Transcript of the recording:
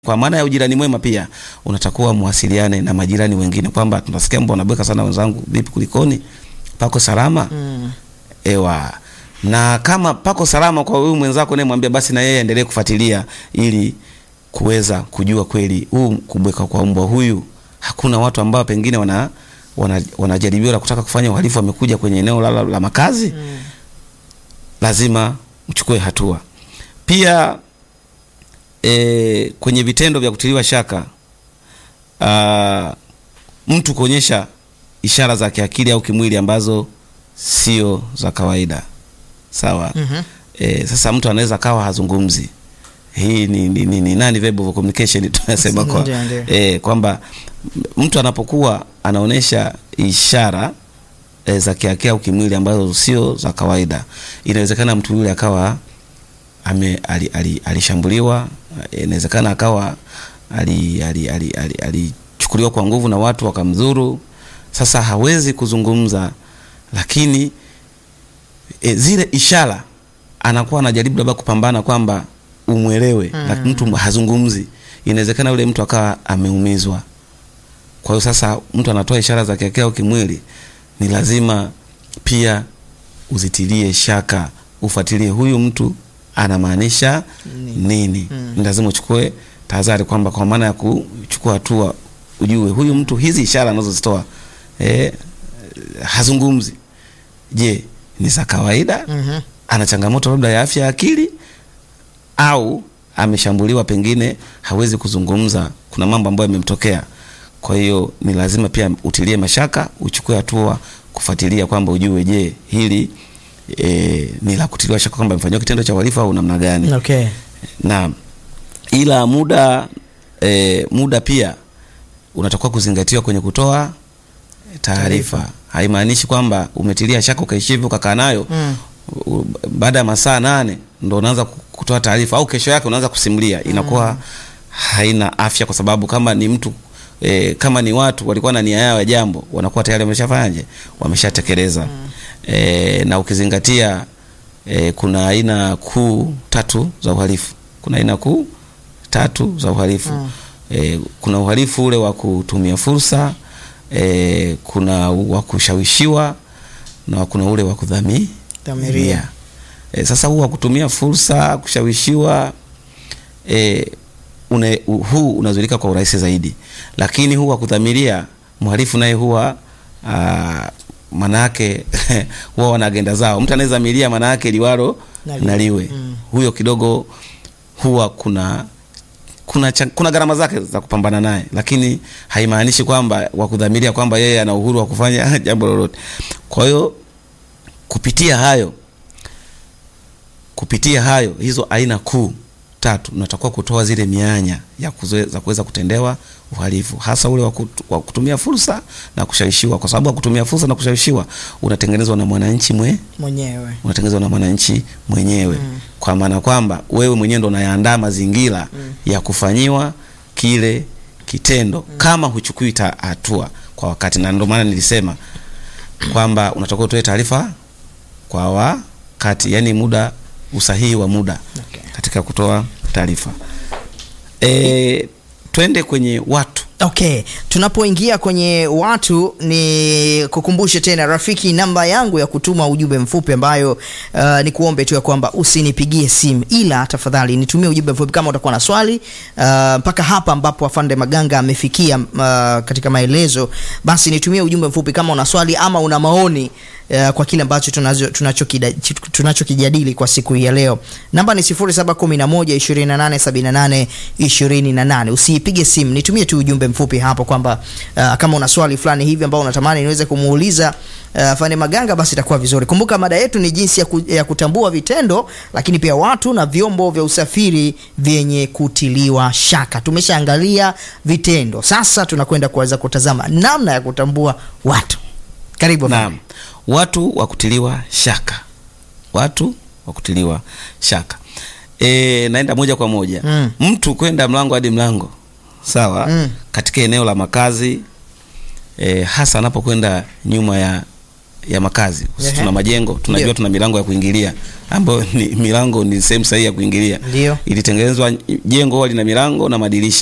kwa maana ya ujirani mwema pia unatakuwa mwasiliane na majirani wengine, kwamba tunasikia mbona bweka sana wenzangu, vipi, kulikoni, pako salama? Mm. Ewa, na kama pako salama kwa huyu mwenzako naye mwambia basi na yeye aendelee kufuatilia ili kuweza kujua kweli huu kubweka kwa mbwa huyu, hakuna watu ambao pengine wana wana wanajaribio la kutaka kufanya uhalifu wamekuja kwenye eneo la, la, la makazi Mm. lazima uchukue hatua. Pia e, kwenye vitendo vya kutiliwa shaka a, mtu kuonyesha ishara za kiakili au kimwili ambazo sio za kawaida sawa. Mhm. E, sasa mtu anaweza kawa hazungumzi. Hii ni, ni, ni, ni nani verbal communication tunasema kwa Ndio, ndio. e, kwamba m- mtu anapokuwa anaonyesha ishara e, za kiakili au kimwili ambazo sio za kawaida, inawezekana mtu yule akawa ame ali- ali- alishambuliwa, eh, inawezekana akawa alichukuliwa ali, ali, ali, alichukuliwa kwa nguvu na watu wakamdhuru. Sasa hawezi kuzungumza, lakini e, zile ishara anakuwa anajaribu labda kupambana kwamba umwelewe mm. Lakini mtu hazungumzi, inawezekana yule mtu akawa ameumizwa. Kwa hiyo sasa mtu anatoa ishara za kiakili au kimwili, ni lazima pia uzitilie shaka, ufuatilie huyu mtu anamaanisha Nini? nini. Mm. Ni lazima uchukue tahadhari, kwamba kwa maana ya kuchukua hatua, ujue huyu mtu hizi ishara anazozitoa eh, hazungumzi, je, ni za kawaida? Mhm. ana changamoto labda ya afya ya akili au ameshambuliwa, pengine hawezi kuzungumza, kuna mambo ambayo yamemtokea. Kwa hiyo ni lazima pia utilie mashaka, uchukue hatua kufuatilia kwamba ujue, je, hili e, ni la kutiliwa shaka kwamba amefanyiwa kitendo cha uhalifu au namna gani? Okay. na ila muda e, muda pia unatakiwa kuzingatiwa kwenye kutoa taarifa. Haimaanishi kwamba umetilia shaka ukaishi hivyo ukakaa nayo Mm. u- baada ya masaa nane ndo unaanza ku- kutoa taarifa au kesho yake unaanza kusimulia, inakuwa haina afya, kwa sababu kama ni mtu e, kama ni watu walikuwa na nia yao ya jambo, wanakuwa tayari wameshafanyaje, wameshatekeleza e, na ukizingatia e, kuna aina kuu tatu za uhalifu. Kuna aina kuu tatu za uhalifu Mm. e, kuna uhalifu ule wa kutumia fursa e, kuna wa kushawishiwa na kuna ule wa kudhami Dhamiria. E, sasa huu wa kutumia fursa kushawishiwa e, une, u- huu unazuilika kwa urahisi zaidi, lakini huu wa kudhamiria mhalifu naye huwa ah, manake huwa wana agenda zao. Mtu anayedhamiria manake liwalo Na liwe. na liwe Mm. huyo kidogo huwa kuna kuna, cha- kuna gharama zake za kupambana naye, lakini haimaanishi kwamba wa kudhamiria kwamba yeye ana uhuru wa kufanya jambo lolote. Kwa hiyo kupitia hayo kupitia hayo hizo aina kuu tatu unatakiwa kutoa zile mianya ya kuzoe- za kuweza kutendewa uhalifu, hasa ule wa kutu- wa kutumia fursa na kushawishiwa, kwa sababu wa kutumia fursa na kushawishiwa unatengenezwa na mwananchi mwe Mwenyewe. unatengenezwa na mwananchi mwenyewe Mm. kwa maana kwamba wewe mwenyewe ndo unayaandaa mazingira Mm. ya kufanyiwa kile kitendo kama huchukui ta- hatua kwa wakati, na ndio maana nilisema kwamba unatakiwa utoe taarifa kwa wakati, yani muda usahihi wa muda Okay. katika kutoa taarifa. E, twende kwenye watu Okay, tunapoingia kwenye watu ni kukumbushe tena rafiki, namba yangu ya kutuma ujumbe mfupi ambayo uh, ni kuombe tu ya kwamba usinipigie simu, ila tafadhali nitumie ujumbe mfupi kama utakuwa na swali uh, mpaka hapa ambapo afande Maganga amefikia uh, katika maelezo, basi nitumie ujumbe mfupi kama una swali ama una maoni uh, kwa kile ambacho tunazo- tunachokida- tunachokijadili kwa siku hii ya leo. Namba ni 0711 2878 Usiipige simu, nitumie tu ujumbe mfupi hapo kwamba uh, kama una swali fulani hivi ambao unatamani niweze kumuuliza uh, Fane Maganga, basi itakuwa vizuri. Kumbuka mada yetu ni jinsi ya, ku, ya kutambua vitendo, lakini pia watu na vyombo vya usafiri vyenye kutiliwa shaka. Tumeshaangalia vitendo, sasa tunakwenda kuweza kutazama namna ya kutambua watu. Karibu Fane. Naam, watu wa kutiliwa shaka, watu wa kutiliwa shaka. E, naenda moja kwa moja Mm. mtu kwenda mlango hadi mlango, sawa Mm. katika eneo la makazi e, hasa anapokwenda nyuma ya ya makazi Ehe. tuna majengo tunajua Ndio. tuna milango ya kuingilia ambayo ni milango ni sehemu sahihi ya kuingilia Ndio. ilitengenezwa jengo huwa lina milango na madirisha